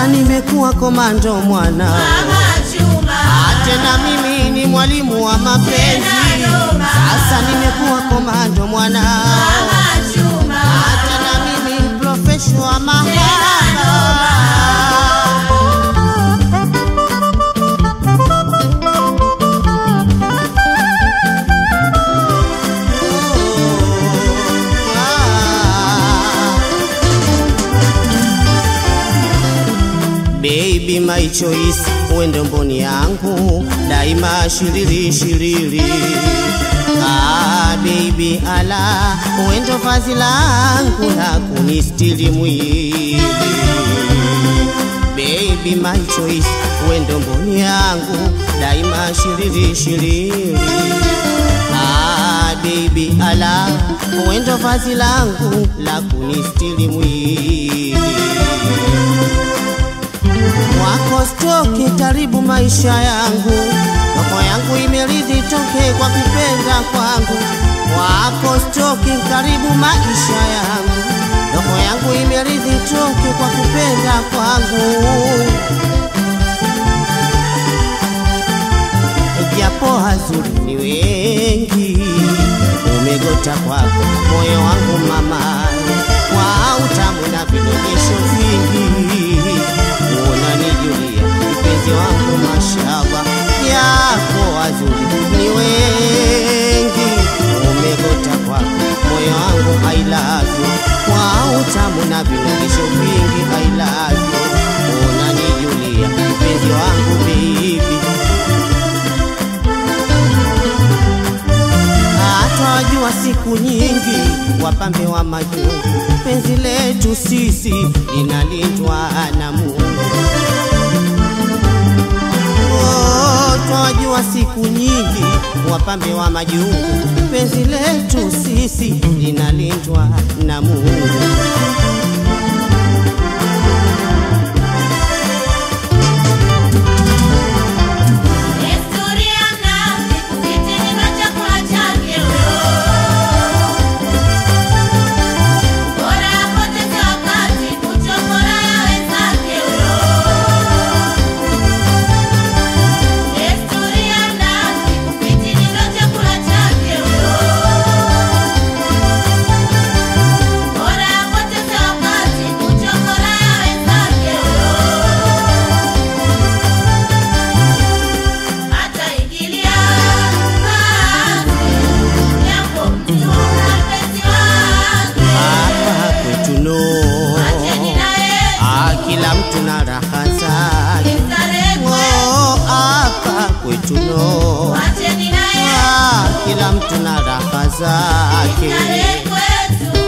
nimekuwa komando mwana, Mama Juma, tena mimi ni mwalimu wa mapenzi. Sasa nimekuwa komando mwana, Mama Juma, tena mimi professional wa mahaba. Baby my choice, wendo mboni yangu daima shiriri shiriri. Ah, baby ala, wendo vazi langu la kunistiri mwili. Baby my choice, wendo mboni yangu daima shiriri shiriri. Ah, baby ala, wendo vazi langu la kunistiri mwili wako stoki karibu maisha yangu, roho yangu imeridhi toke kwa kupenda kwangu. Wako stoki karibu maisha yangu, roho yangu imeridhi toke kwa kupenda kwangu. Japo hazuri ni wengi, umegota kwako moyo wangu mama, kwa utamu na vidondesho vingi unanijulia mpenzi wangu mashaba yako wazuri ni wengi umegota kwako moyo wangu I love you kwa utamu na vinongesho vingi I love you unanijulia mpenzi wangu baby hata wajua siku nyingi wapambe wa majungu penzi letu sisi linalindwa na Mungu Oh, twajua siku nyingi wapambe wa majungu penzi letu sisi linalindwa na Mungu desturi ya mnazi kusitini na chakula chake huyo. Bora apoteze wakati kuchokora ya wenzake huyo. Desturi ya mnazi kusitini na chakula chake huyo. Bora apoteze wakati kuchokora ya wenzake huyo. Ataingilia kazi yako mjua mpenzi wake. hapa kwetu no Acheni naye ah, kila mtu na raha zake starehe Oh, hapa kwetu no Acheni naye ah, kila mtu na raha zake starehe kwetu.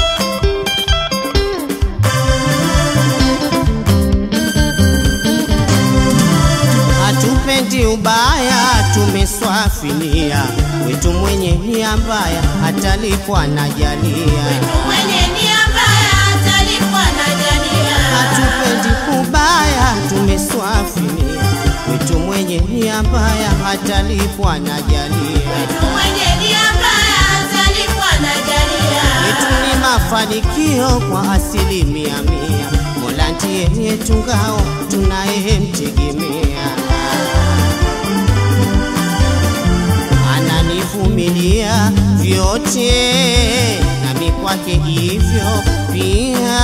hatupendi ubaya, tumeswafinia wetu mwenye nia mbaya atalipwa na jalia. Mwenye nia mbaya atalipwa na jalia. Hatupendi kubaya, tumeswafinia wetu mwenye nia mbaya atalipwa na jalia. Mwenye nia mbaya atalipwa na jalia. Yetu ni mafanikio kwa asilimia mia, Mola ndiye yetu ngao tunayemtegemea. Ananivumilia vyote, nami kwake hivyo pia.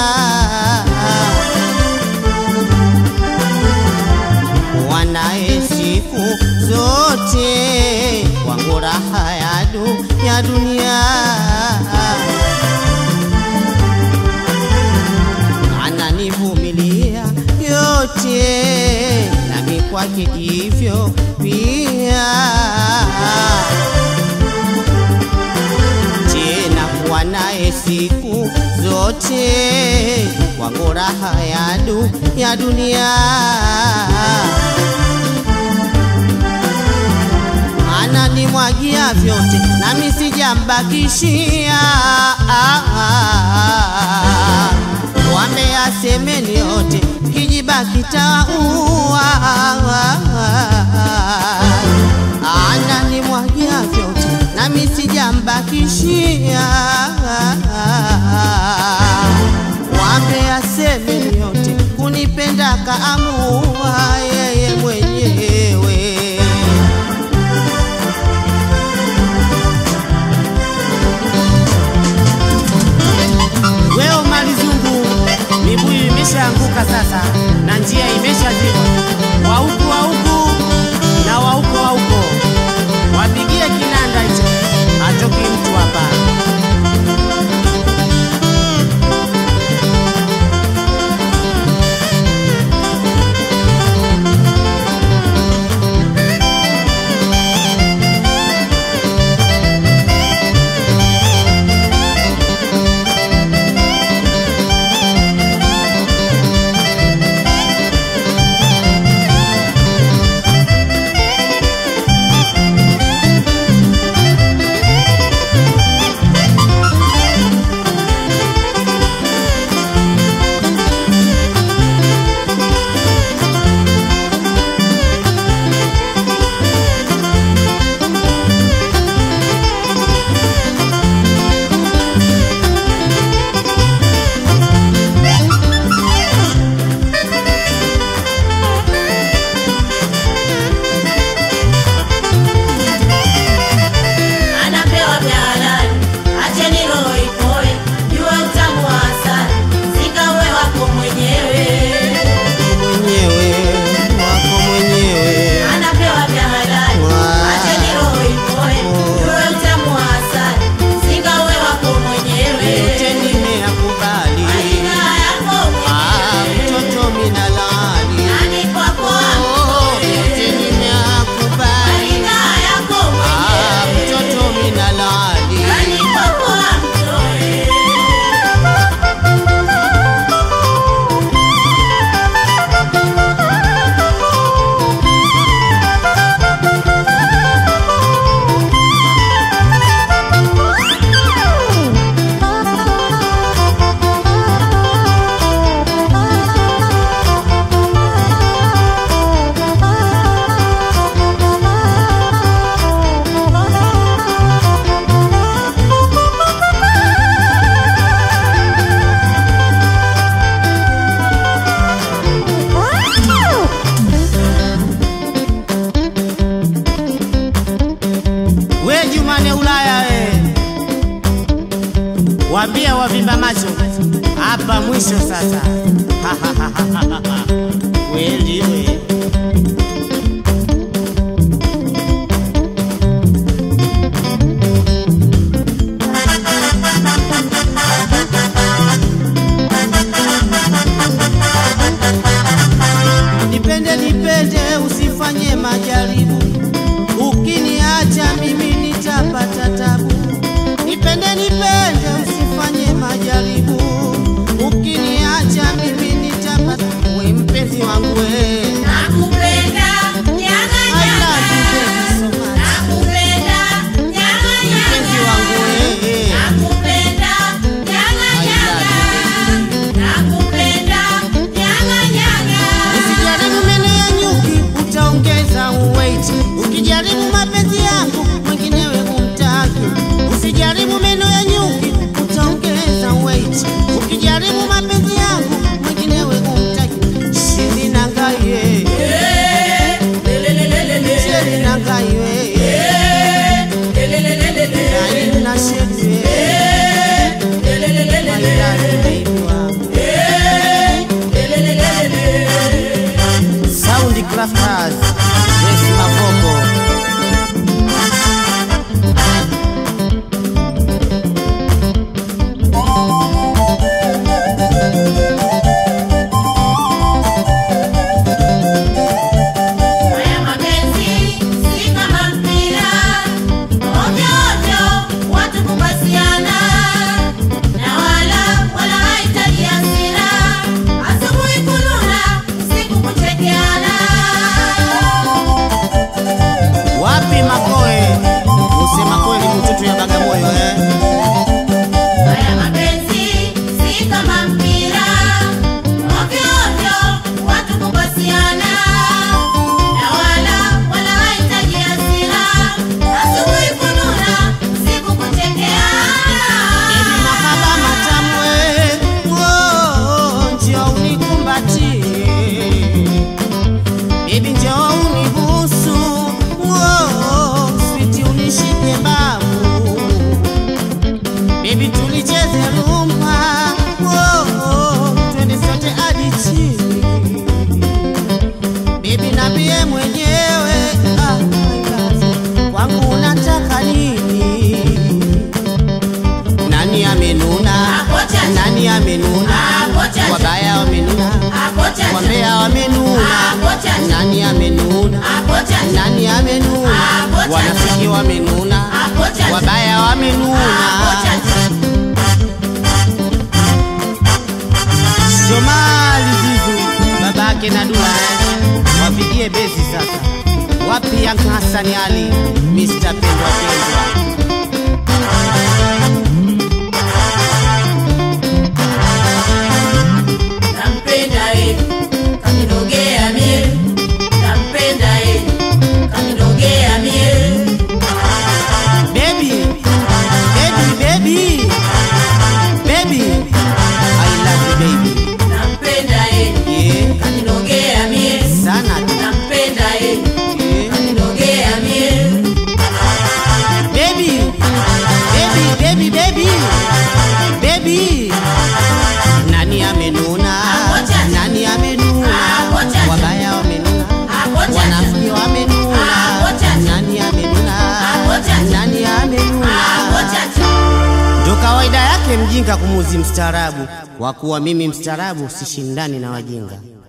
Wanaye siku zote kwangu raha ya du ya dunia ananivumilia yote, nami kwake hivyo pia. Tena kuwa naye siku zote kwangu raha ya du ya dunia ananimwagia vyote nami sijambakishia. Wame asemeni yote, kijibaki taua. Ananimwagia vyote nami sijambakishia. Wame asemeni yote, kunipenda kaamua yeye mwenyewe. Weo Malizungu, mibuyu imeshaanguka sasa na njia imeshazibwa. Wa huku wa huku na wa huko wa huko, wapigie kinanda hicho, atoki mtu hapa. Anapewa vya halali, acheni roho ipoe, jua utamu wa asali, sikawe wako mwenyewe. Mwenyewe wako mwenyewe, Anapewa vya halali, acheni roho ipoe, jua utamu wa asali, sikawe wako mwenyewe. yote nimeyakubali. Aina yako Ah, mwenyewe, mtoto minalali nani kwako Oh, yote amtoe? nimeyakubali. Aina yako Ah, mwenyewe, mtoto minalali nani kwako amtoe? we Jumane Ulaya we, wambia wavimba macho hapa mwisho sasa. Kweli we Nipende nipende, usifanye majaribu. Ukiniacha mimi nitapata tabu. Nipende nipende, usifanye majaribu. Ukiniacha mimi nitapata. We mpenzi wangu we, Nakupenda, nyanga I love you nyanga. baby so much. Nakupenda, nyanga Mpenzi wangu nyanga. we, Nakupenda, nyanga I nyanga. Nakupenda, nyanga nyanga. usijaribu meno ya nyuki, utaongeza weight. Ukijaribu mapenzi yangu, mwenginewe humtaki. Usijaribu meno ya nyuki, utaongeza weight. Ukijaribu mapenzi yangu, mwenginewe humtaki. Shiri na ngaye, shiri na ngaye, na ina shiri, maidari baby wangu. Sound Crafters, Yes Mavoko. Haya mapenzi si kama mpira, ovyo ovyo watu kupasiana, na wala wala haitaji hasira, asubuhi kununa, usiku kuchekeana. wamenuna, Hapo chacha. wabaya Hapo wamenuna. chacha. Shomali Zizu babake na Dula wapigie bezi sasa. Wapi Yank Hassan Ali Mr. Pendwa Pendwa Nampenda yeye, kaninogea mie. Nampenda yeye, kaninogea mie. Baby, baby, baby, baby, I love you baby. Nampenda yeye, Yeah, kaninogea mie. sana tu. Nampenda yeye, Yeah. kaninogea mie. Baby, baby, baby, baby, baby. Nani amenuna? Hapo chacha. Nani amenuna? Hapo chacha. Wabaya wamenuna. Hapo chacha. Wanafiki wamenuna. Hapo chacha. Nani amenuna? Hapo chacha. Nani amenuna? Hapo chacha. Ndo kawaida yake mjinga kumuzi mstaarabu, kwa kuwa mimi mstaarabu sishindani na wajinga.